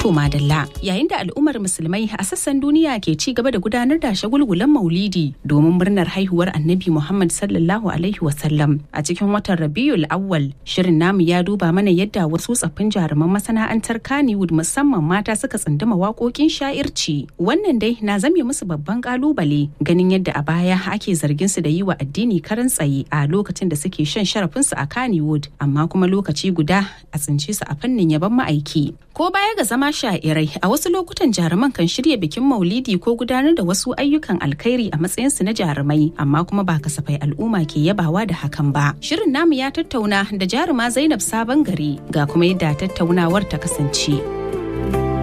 To madalla yayin da al'ummar musulmai a sassan duniya ke ci gaba da gudanar da shagulgulan maulidi domin murnar haihuwar annabi Muhammad sallallahu alaihi wasallam a cikin watan Rabiul Awwal shirin namu ya duba mana yadda wasu tsaffin jaruman masana'antar Kannywood musamman mata suka tsunduma waƙoƙin sha'irci wannan dai na zame musu babban kalubale ganin yadda a baya ake zargin su da yi wa addini karan tsaye a lokacin da suke shan sharafinsu a Kannywood amma kuma lokaci guda a tsince su a fannin yaban ma'aiki ko baya ga zama sha'irai a wasu lokutan jaruman kan shirya bikin maulidi ko gudanar da wasu ayyukan alkhairi a matsayinsu na jarumai amma kuma ba kasafai al'umma ke yabawa da hakan ba shirin namu ya tattauna da jaruma zainab sabon gari ga kuma yadda tattaunawar ta kasance